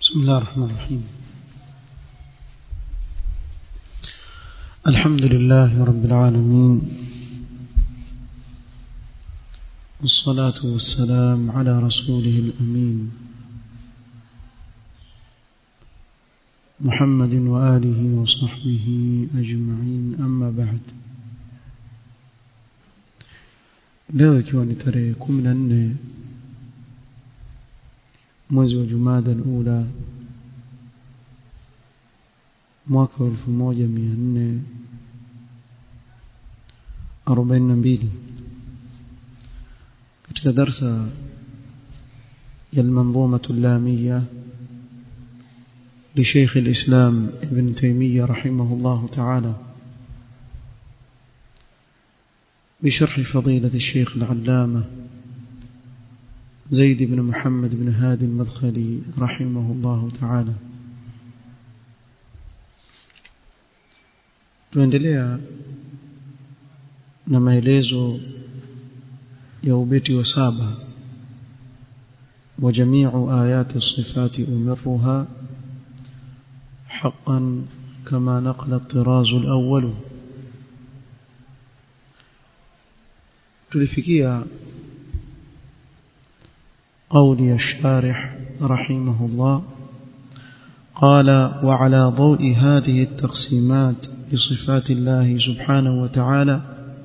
بسم الله الرحمن الرحيم الحمد لله رب العالمين والصلاة والسلام على رسوله الأمين محمد وآله وصحبه أجمعين أما بعد leo ikiwa ni tarehe kumi na nne mwezi wa jumada ula mwaka wa elfu moja mia nne arobaini na mbili katika darsa ya المنظومة اللامية لشيخ الإسلام ابن تيمية رحمه الله تعالى بشرح فضيلة الشيخ العلامة زيد بن محمد بن هادي المدخلي رحمه الله تعالى tuendelea na maelezo ya ubeti wa saba وجميع آيات الصفات أمرها حقا كما نقل الطراز الأول tulifikia قول الشارح رحمه الله قال وعلى ضوء هذه التقسيمات لصفات الله سبحانه وتعالى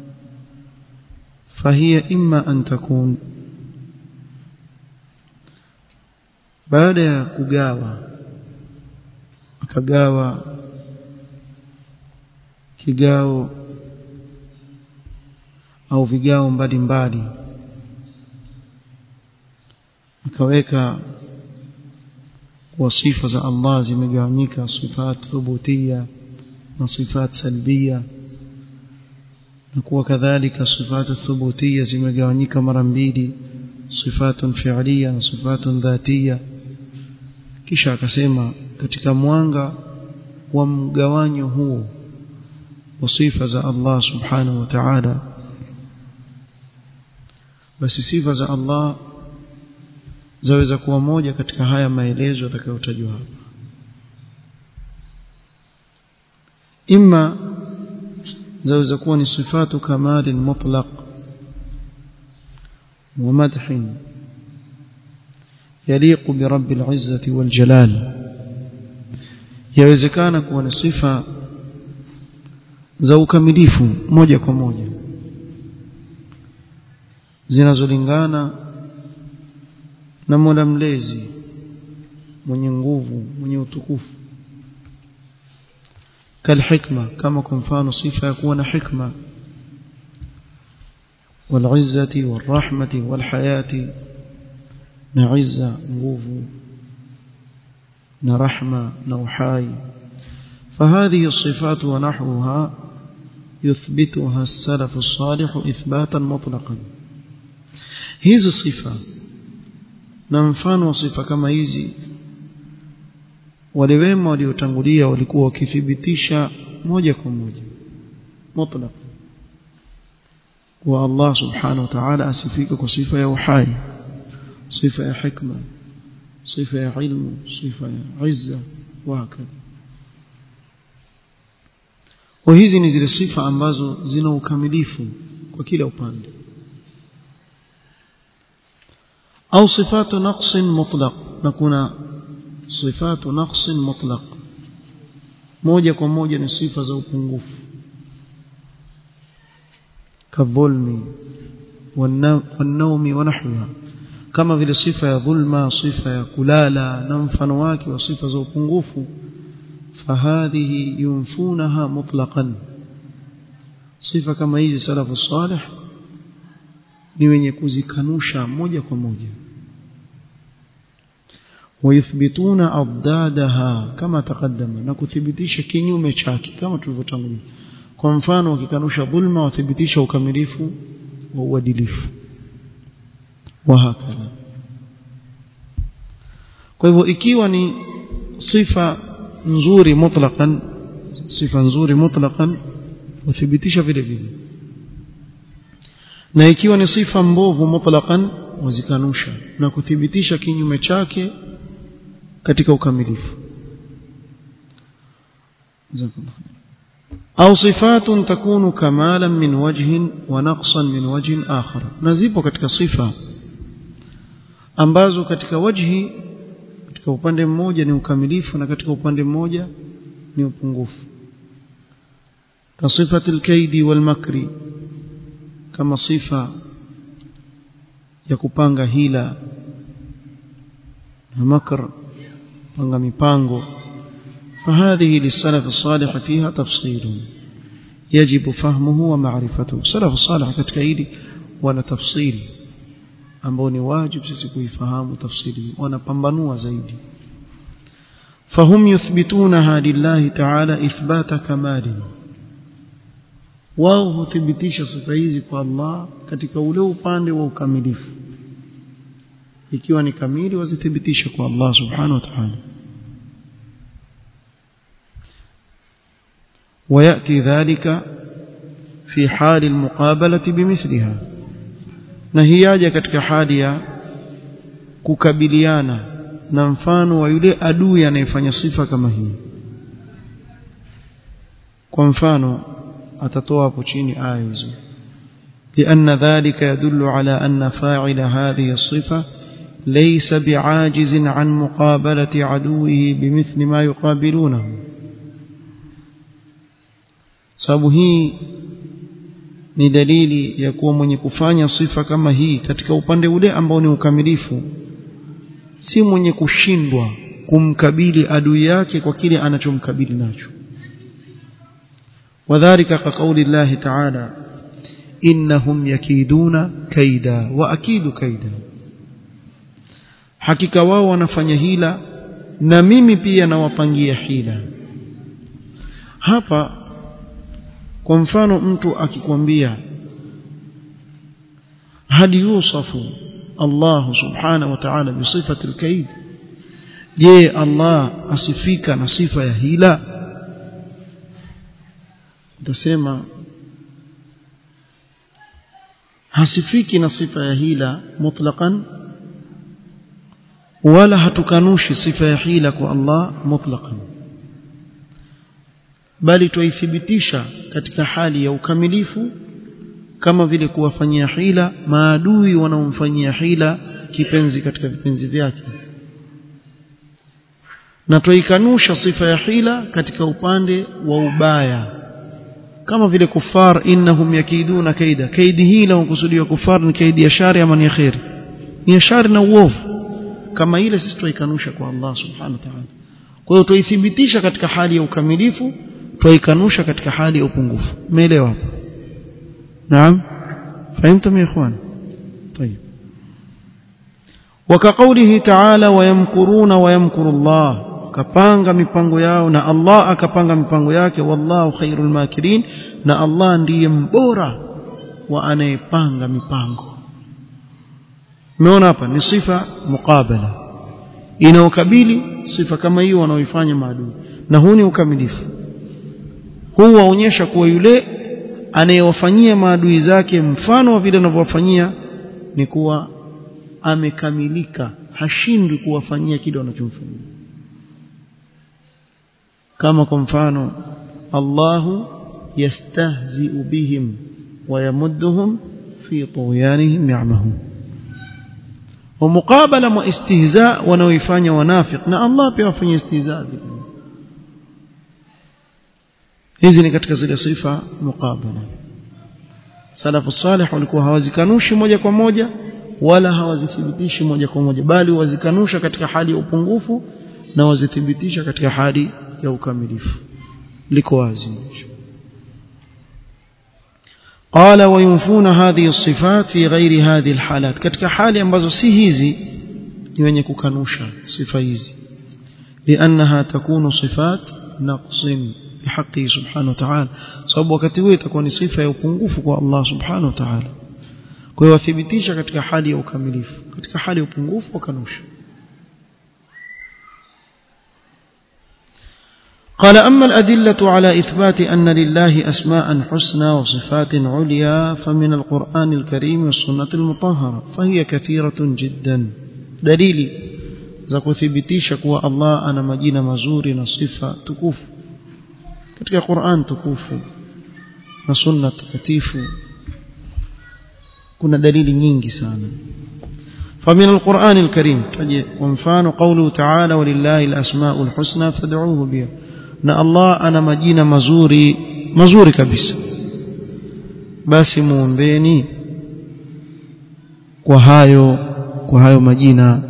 فهي إما أن تكون baada ya kugawa akagawa kigao au vigao mbalimbali akaweka kwa sifa za Allah zimegawanyika sifat thubutia na sifat salbia na kuwa kadhalika sifat thubutia zimegawanyika mara mbili sifatun fi'liya na sifatun dhatiya kisha akasema katika mwanga wa mgawanyo huo wa sifa za Allah subhanahu wa ta'ala basi sifa za Allah zaweza kuwa moja katika haya maelezo yatakayotajwa hapa imma zaweza kuwa ni sifatu kamali mutlaq wa madhin يليق برب العزة والجلال yawezekana kuwa ni sifa za ukamilifu moja kwa moja zinazolingana na Mola mlezi mwenye nguvu mwenye utukufu kalhikma kama kwa mfano sifa ya kuwa na hikma والعزة والرحمة والحياة نعزة nguvu na rahma na uhai فهذه الصفات ونحوها يثبتها السلف الصالح إثباتا مطلقا hizi sifa na mfano wa sifa kama hizi wale wema waliotangulia walikuwa wakithibitisha moja kwa moja mutlaq wa Allah subhanahu wa ta'ala asifika kwa sifa ya uhai sifa ya hikma sifa ya ilmu sifa ya izza wa hakadha kwa hizi ni zile sifa ambazo zina ukamilifu kwa kila upande au sifatu naqsin mutlaq na kuna sifatu naqsin mutlaq moja kwa moja ni sifa za upungufu kadhulmi wanaumi wanahwiha kama vile sifa ya dhulma sifa ya kulala na mfano wake wa sifa za upungufu fahadhihi yunfunaha mutlaqan sifa kama hizi salafu salih ni wenye kuzikanusha moja kwa moja ويثبتون أضدادها كما تقدم na kuthibitisha kinyume chake kama tulivyotangulia kwa mfano wakikanusha dhulma wathibitisha ukamilifu wa uadilifu وهكذا kwa hivyo ikiwa ni sifa nzuri mutlaqan sifa nzuri mutlaqan wathibitisha vile vile na ikiwa ni sifa mbovu mutlaqan wazikanusha na kuthibitisha kinyume chake katika ukamilifu au sifatun takunu kamalan min wajhin wa naqsan min wajhin akhar na zipo katika sifa ambazo katika wajhi katika upande mmoja ni ukamilifu na katika upande mmoja ni upungufu kasifati alkaidi walmakri kama sifa ya kupanga hila na makr panga mipango فهذه للسلف الصالح فيها تفصيل يجب فهمه ومعرفته السلف الصالح katika hili wana tafsiri ambao ni wajibu sisi kuifahamu tafsiri wanapambanua zaidi فهم يثبتونها لله تعالى إثبات كمال wao huthibitisha sifa hizi kwa Allah katika ule upande wa ukamilifu ikiwa ni kamili wazithibitisha kwa Allah subhanahu wa ta'ala ويأتي ذلك في حال المقابلة بمثلها نهياجة katika hali ya kukabiliana na mfano wa yule adui anayefanya sifa kama hii kwa mfano atatoa hapo chini aya hizo لأن ذلك يدل على أن فاعل هذه الصفة ليس بعاجز عن مقابلة عدوه بمثل ما يقابلونه sababu hii ni dalili ya kuwa mwenye kufanya sifa kama hii katika upande ule ambao ni ukamilifu si mwenye kushindwa kumkabili adui yake kwa kile anachomkabili nacho wadhālika ka kauli Allah ta'ala innahum yakiduna kaida wa akidu kaida hakika wao wanafanya hila na mimi pia nawapangia hila hapa kwa mfano mtu akikwambia hal yusafu Allah subhanahu wa ta'ala bi sifati al-kaid je Allah asifika na sifa ya hila utasema hasifiki na sifa ya hila mutlaqan wala hatukanushi sifa ya hila kwa Allah mutlaqan bali tuithibitisha katika hali ya ukamilifu kama vile kuwafanyia hila maadui wanaomfanyia hila kipenzi katika vipenzi vyake na tuikanusha sifa ya hila katika upande wa ubaya kama vile kufar innahum yakiduna kaida kaidi hila unakusudiwa kufar ni kaidi ya shari ama ni ya khair ni ya shari na uovu kama ile sisi tuikanusha kwa Allah subhanahu wa ta'ala kwa hiyo tuithibitisha katika hali ya ukamilifu tuikanusha katika hali ya upungufu umeelewa hapo naam fahimtum ya ikhwan طيب وكقوله تعالى ويمكرون ويمكر الله kapanga mipango yao na Allah akapanga mipango yake wallahu khairul makirin na Allah ndiye mbora wa anayepanga mipango umeona hapa ni sifa mukabala inaokabili sifa kama hiyo wanaoifanya maadui na huu ni ukamilifu huu waonyesha kuwa yule anayewafanyia maadui zake mfano wa vile anavyowafanyia ni kuwa amekamilika hashindwi kuwafanyia kile wanachomfanyia kama kwa mfano Allahu yastahzi'u bihim wa yamudduhum fi tughyanihim ya'mahun ومقابله واستهزاء wanaoifanya wanafiq na Allah pia wafanya istihzaa hizi ni katika zile sifa muqabala salafu salih walikuwa hawazikanushi moja kwa moja wala hawazithibitishi moja kwa moja bali wazikanusha katika hali ya upungufu na wazithibitisha katika hali ya ukamilifu liko wazi قال وينفون هذه الصفات في غير هذه الحالات katika hali ambazo si hizi ni wenye kukanusha sifa hizi لانها تكون صفات نقص بحقه سبحانه وتعالى sababu wakati huo itakuwa ni sifa ya upungufu kwa Allah subhanahu wa ta'ala kwa hiyo wathibitisha katika hali ya ukamilifu katika hali ya upungufu wakanusha قال أما الأدلة على إثبات أن لله أسماء حسنى وصفات عليا فمن القرآن الكريم والسنة المطهرة فهي كثيرة جدا دليل za kuthibitisha kuwa Allah ana majina mazuri na sifa tukufu katika Qur'an tukufu na sunna takatifu kuna dalili nyingi sana فمن القرآن الكريم ومفان قوله تعالى ولله الأسماء الحسنى فادعوه بها na Allah ana majina mazuri mazuri kabisa basi muombeni kwa hayo kwa hayo majina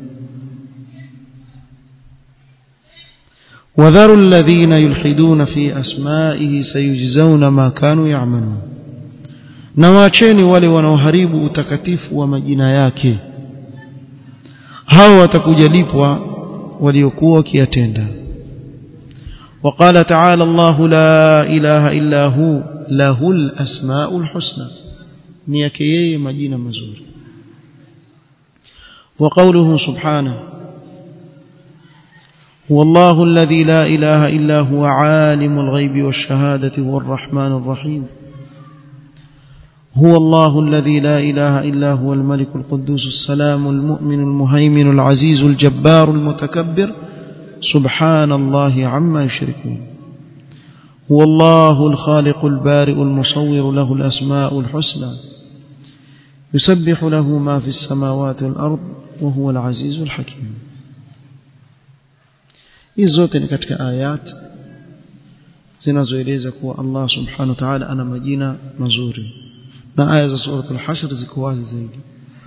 وذروا الذين يلحدون في أسمائه سيجزون ما كانوا يعملون na waacheni wale wanaoharibu utakatifu wa majina yake hao watakuja lipwa waliokuwa wakiyatenda وقال تعالى الله لا إله إلا هو له الأسماء الحسنى نيكيه مجينة مزور وقوله سبحانه هو الله الذي لا إله إلا هو عالم الغيب والشهادة هو الرحمن الرحيم هو الله الذي لا إله إلا هو الملك القدوس السلام المؤمن المهيمن العزيز الجبار المتكبر سبحان الله عما يشركون هو الله الخالق البارئ المصور له الأسماء الحسنى يسبح له ما في السماوات والأرض وهو العزيز الحكيم hizi zote ni katika ayat zinazoeleza kuwa Allah subhanahu wa ta'ala ana majina mazuri na aya za sura al-hashr ziko wazi zaidi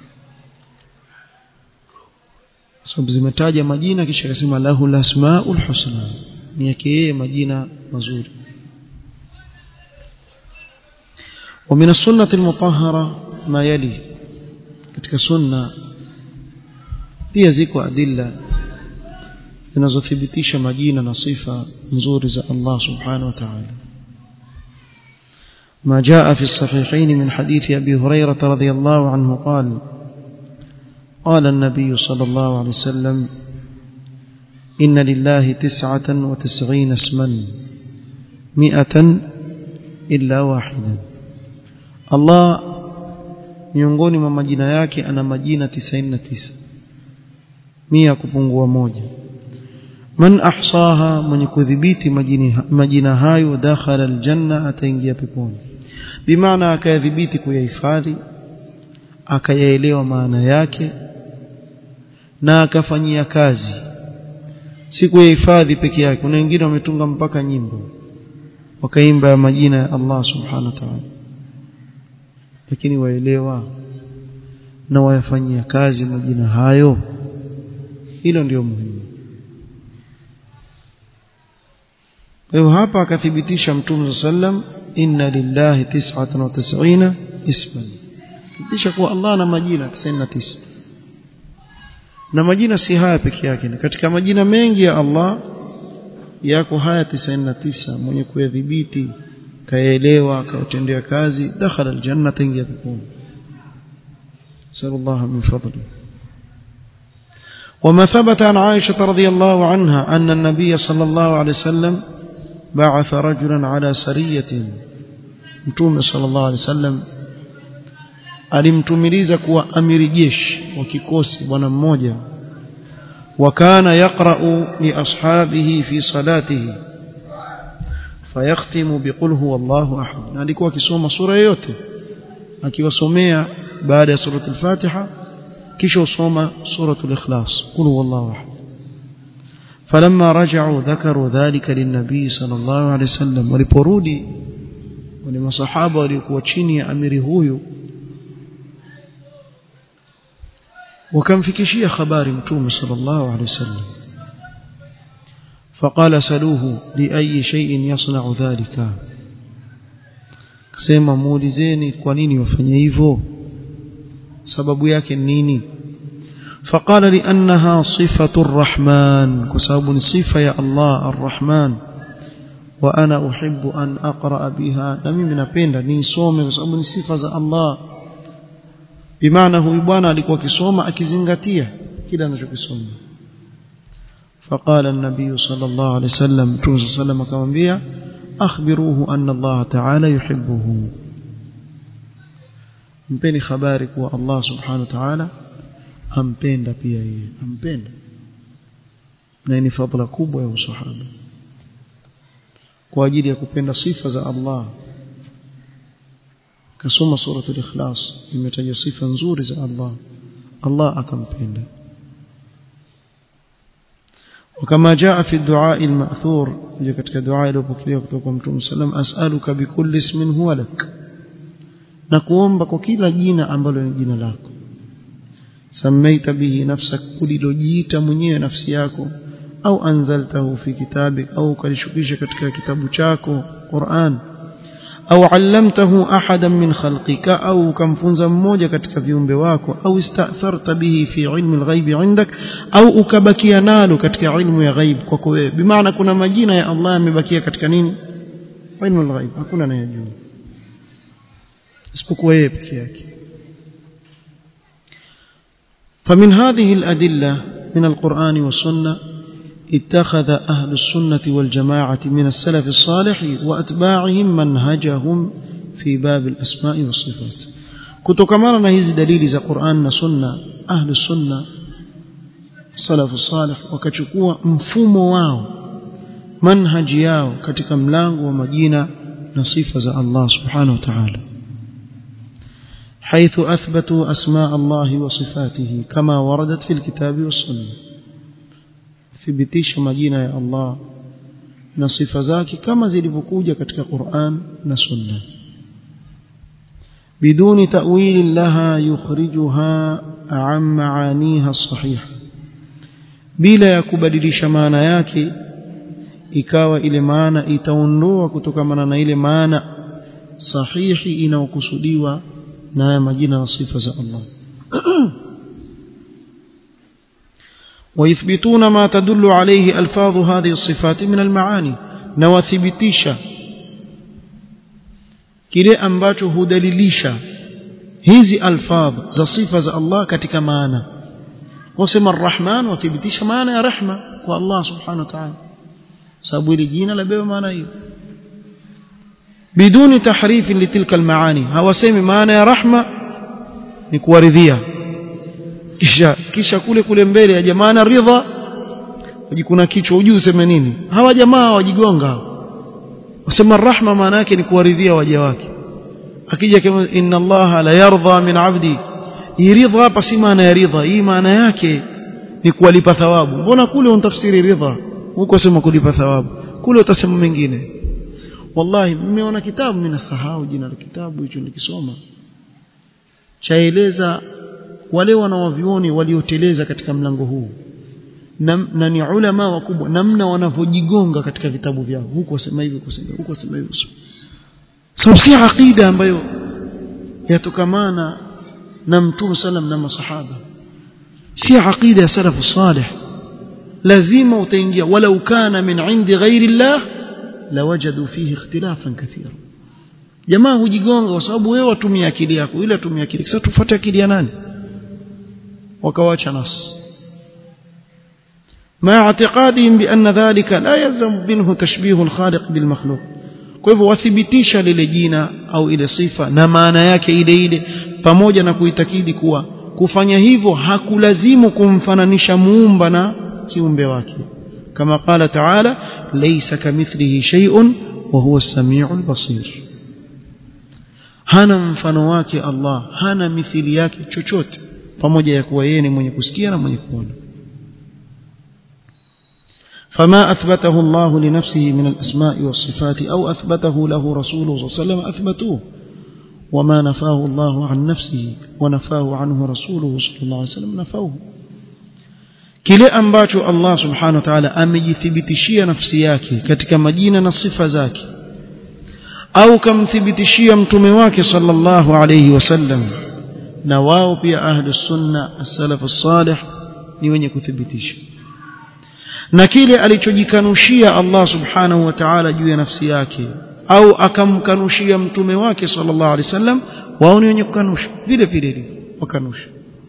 sababu zimetaja majina kisha akasema lahu al-asmaul husna ni yake yeye majina mazuri ومن السنة المطهرة ما يلي katika sunna pia ziko adilla zinazothibitisha majina na sifa nzuri za Allah subhanahu wa ta'ala ما جاء في الصحيحين من حديث أبي هريرة رضي الله عنه قال قال النبي صلى الله عليه وسلم إن لله تسعة وتسعين اسما مئة إلا واحدا الله miongoni mwa majina yake ana majina 99 mia kupungua moja man ahsaha mwenye kudhibiti majina hayo dakhala aljanna ataingia peponi bimaana akayadhibiti kuyahifadhi akayaelewa maana yake na akafanyia kazi si kuyahifadhi peke yake kuna wengine wametunga mpaka nyimbo wakaimba majina ya Allah subhanahu wa ta'ala lakini waelewa na wayafanyia kazi majina hayo hilo ndio muhimu kwa hivyo hapa akathibitisha mtume sallam inna lillahi 99 isman thibitisha kuwa Allah ana majina 99 na majina si haya peke yake katika majina mengi ya Allah yako haya 99 mwenye kuyadhibiti kaelewa akautendea kazi dakhala aljanna taingia peponi sallallahu min fadli وما ثبت عن عائشة رضي الله عنها أن النبي صلى الله عليه وسلم بعث رجلا على سرية متوم صلى الله عليه وسلم alimtumiliza kuwa amiri jeshi wa kikosi bwana mmoja wakana yaqra'u li ashabihi fi salatihi fayakhtimu biqul huwa Allahu ahad na alikuwa akisoma sura yote akiwasomea baada ya suratul Fatiha kisha usoma suratul Ikhlas qul huwallahu ahad فلما رجعوا ذكروا ذلك للنبي صلى الله عليه وسلم waliporudi wale masahaba walikuwa chini ya amiri huyu wakamfikishia habari mtume sallallahu alaihi wasallam فقال سلوه لأي شيء يصنع ذلك kasema muulizeni kwa nini wafanye hivyo sababu yake nini فقال لأنها صفة الرحمن كسبب صفة يا الله الرحمن وأنا أحب أن أقرأ بها نمي من أبين نيسوم كسبب صفة الله بمعنى هو يبانا alikuwa kisoma akizingatia kila anachokisoma فقال النبي صلى الله عليه وسلم صلى الله عليه وسلم akamwambia akhbiruhu anna Allah ta'ala yuhibbuhu mpeni habari kuwa Allah subhanahu wa ta'ala ampenda pia yeye ampenda na ni fadhila kubwa ya usahaba kwa ajili ya kupenda sifa za Allah kasoma suratul ikhlas imetaja sifa nzuri za Allah Allah akampenda وكما جاء في الدعاء المأثور katika dua iliyopokelewa kutoka kwa Mtume sallam as'aluka bikulli ismin huwa lak na kuomba kwa kila jina ambalo ni jina lako samaita bihi nafsak ulilojiita mwenyewe nafsi yako au anzaltahu fi kitabik au kalishukisha katika kitabu chako Qur'an au allamtahu ahadan min khalqika au kamfunza mmoja katika viumbe wako au istatharta bihi fi ilmi alghaib indak au ukabakia nalo katika ilmu ya ghaib kwako wewe bimaana kuna majina ya Allah yamebakia katika nini ilmu alghaib hakuna anayejua isipokuwa yeye peke yake فمن هذه الأدلة من القرآن والسنة اتخذ أهل السنة والجماعة من السلف الصالح وأتباعهم منهجهم في باب الأسماء والصفات كتكمانا نهيز دليل za Qur'an na Sunna ahli sunna salafu salih wakachukua mfumo wao manhaji yao katika mlango wa majina na sifa za Allah subhanahu wa ta'ala حيث أثبتوا أسماء الله وصفاته كما وردت في الكتاب والسنة thibitisha majina ya Allah na sifa zake kama zilivyokuja katika Qur'an na Sunna biduni ta'wil laha yukhrijuha an maaniha sahiha bila ya kubadilisha maana yake ikawa ile maana itaondoa kutokana na ile maana sahihi inayokusudiwa na haya majina na sifa za Allah ويثبتون ما تدل عليه ألفاظ هذه الصفات من المعاني نوثبتيشا kile ambacho hudalilisha hizi alfadh za sifa za Allah katika maana wasema arrahman wathibitisha maana ya rehma kwa Allah subhanahu wa ta'ala sababu ile jina labeba maana hiyo biduni tahrif litilka almaani hawasemi maana ya rahma ni kuwaridhia kisha kisha kule kule mbele ya jamaa na ridha wajikuna kichwa ujui useme nini hawa jamaa wajigonga wasema rahma maana yake ni kuwaridhia waja wake akija kama inna allaha la yardha min abdi hii ridha hapa si maana ya ridha hii maana yake ni kuwalipa thawabu mbona kule untafsiri ridha huko sema kulipa thawabu kule utasema mengine wallahi mmeona kitabu mimi nasahau jina la kitabu hicho nilikisoma chaeleza wale wanawavioni walioteleza katika mlango huu na, na ni ulama wakubwa namna wanavyojigonga katika vitabu vyao huko wasema hivi kusema huko wasema hivi sababu si aqida ambayo yatokamana na mtume sallam na masahaba si aqida ya salafu salih lazima utaingia walau kana min indi ghairi llah lawajadu fihi ikhtilafan kathira jamaa hujigonga kwa sababu wewe watumia akili yako ile atumia akili sasa tufuate akili ya nani wakawacha nas مع اعتقادهم بأن ذلك لا يلزم منه تشبيه الخالق بالمخلوق kwa hivyo wathibitisha lile jina au ile sifa na maana yake ile ile pamoja na kuitakidi kuwa kufanya hivyo hakulazimu kumfananisha muumba na kiumbe wake kama qala taala laysa kamithlihi shay'un wa huwa as-sami'ul basir hana mfano wake Allah hana mithili yake chochote pamoja ya kuwa yeye ni mwenye kusikia na mwenye kuona فما أثبته الله لنفسه من الأسماء والصفات أو أثبته له رسوله صلى الله عليه وسلم أثبتوه وما نفاه الله عن نفسه ونفاه عنه رسوله صلى الله عليه وسلم نفوه kile ambacho Allah subhanahu wa ta'ala amejithibitishia nafsi yake katika majina na sifa zake au kamthibitishia mtume wake sallallahu alayhi wasallam na wao pia ahli sunna as-salaf as-salih ni wenye kuthibitisha na kile alichojikanushia Allah subhanahu wa ta'ala juu ya nafsi yake au akamkanushia mtume wake sallallahu alaihi wasallam wao ni wenye kukanusha vile vile wakanusha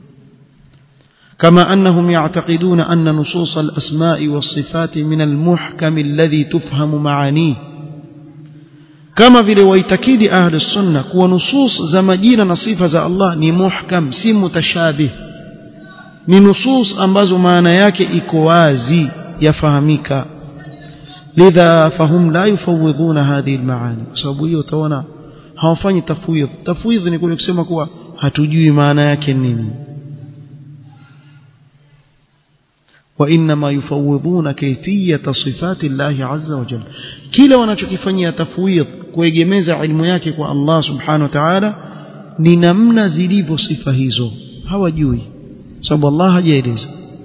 كما أنهم يعتقدون أن نصوص الأسماء والصفات من المحكم الذي تفهم معانيه كما vile waitakidi ahli sunna kuwa nusus za majina na sifa za Allah ni muhkam si mutashabih ni nusus ambazo maana yake iko wazi yafahamika lidha fahum la yufawidhuna hadhihi almaani kwa sababu hiyo utaona hawafanyi tafwidh tafwidh ni kule kusema kuwa hatujui maana yake nini وانما يفوضون كيفيه صفات الله عز وجل kila wanachokifanyia tafwidh kuegemeza ilmu yake kwa Allah subhanahu wa ta'ala ni namna zilivyo sifa hizo hawajui sababu Allah hajaeleza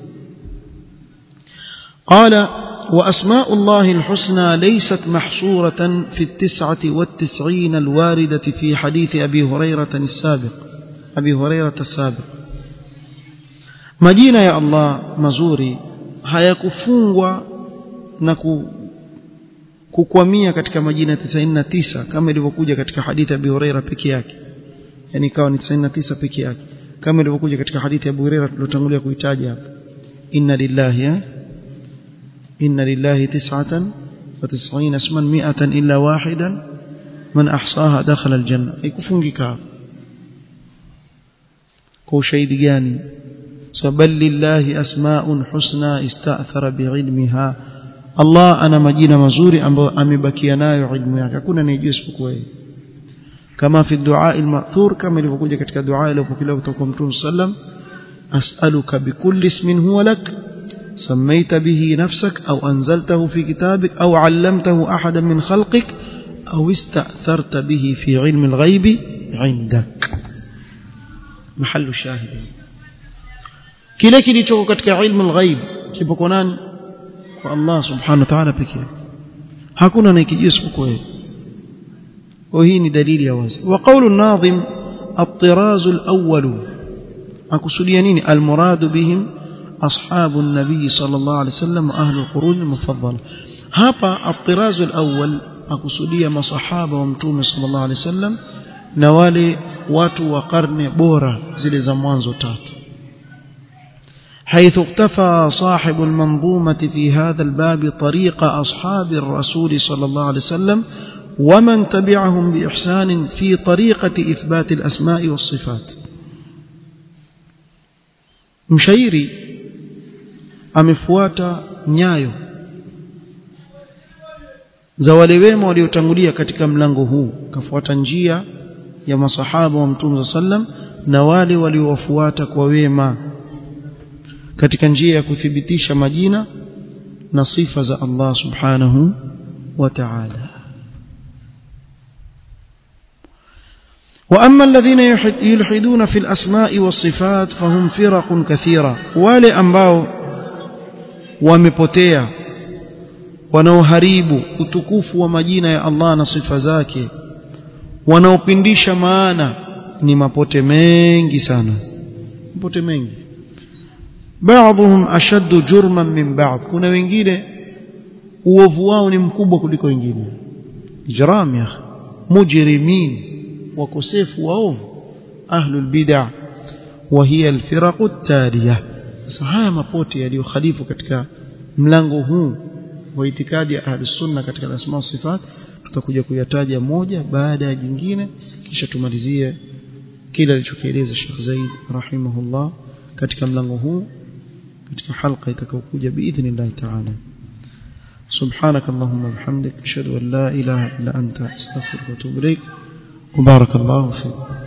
قال وأسماء الله الحسنى ليست محصورة في التسعة والتسعين الواردة في حديث أبي هريرة السابق أبي هريرة السابق majina ya Allah mazuri hayakufungwa na ku, kukwamia katika majina 99 kama ilivyokuja katika hadithi ya Abu Huraira peke yake yani ikawa ni 99 peke yake kama ilivyokuja katika hadithi ya Abu Huraira tulotangulia kuitaja hapa inna lillahi ya inna lillahi tis'atan wa tis'ina isman mi'atan illa wahidan man ahsaha dakhala aljanna haikufungika kwa ushahidi gani بل لله أسماء حسنى استأثر بعلمها الله أنا مجينا مزوري أمبكي نايو علم yake hakuna anayejua isipokuwa yeye kama fi du'a al-ma'thur kama ilivyokuja katika dua ile iliyopokelewa kutoka kwa Mtume sallam as'aluka bikulli ismin huwa lak سميت به نفسك أو أنزلته في كتابك أو علمته أحدا من خلقك أو استأثرت به في علم الغيب عندك محل الشاهد kile kilichoko katika ilmu al-ghaib kipo kwa nani kwa Allah subhanahu wa ta'ala pekee hakuna anayekijua isipokuwa yeye kwa hii ni dalili ya wazi wa qawlu an-nadhim at-tiraz al-awwal akusudia nini al-murad bihim ashabu an-nabi sallallahu alayhi wasallam ahli al-qurun al-mufaddala hapa at-tiraz al-awwal akusudia masahaba wa mtume sallallahu alayhi wasallam na wale watu wa karne bora zile za mwanzo tatu حيث اقتفى صاحب المنظومة في هذا الباب طريق أصحاب الرسول صلى الله عليه وسلم ومن تبعهم بإحسان في طريقة إثبات الأسماء والصفات مشيري amefuata nyayo za wale wema waliotangulia katika mlango huu kafuata njia ya masahaba wa mtume sallam na wale waliowafuata kwa wema katika njia ya kuthibitisha majina na sifa za Allah subhanahu wa ta'ala وأما الذين يلحدون في الأسماء والصفات فهم فرق كثيرة wale ambao wamepotea wanaoharibu utukufu wa majina ya Allah na sifa zake wanaopindisha maana ni mapote mengi sana mapote mengi بعضهم أشد جرما من بعض kuna wengine uovu wao ni mkubwa kuliko wengine ijram ya mujrimin wakosefu waovu ahlul bid'ah wa hiya alfiraq at-taliya haya mapote yaliyokhalifu katika mlango huu wa itikadi ya ahlus sunna katika asma sifat tutakuja kuyataja moja baada ya jingine kisha tumalizie kile alichokieleza Sheikh Zaid rahimahullah katika mlango huu katika halqa itakayokuja biidhnillah ta'ala سبحانك اللهم وبحمدك اشهد ان لا اله الا انت استغفرك واتوب اليك وبارك الله فيك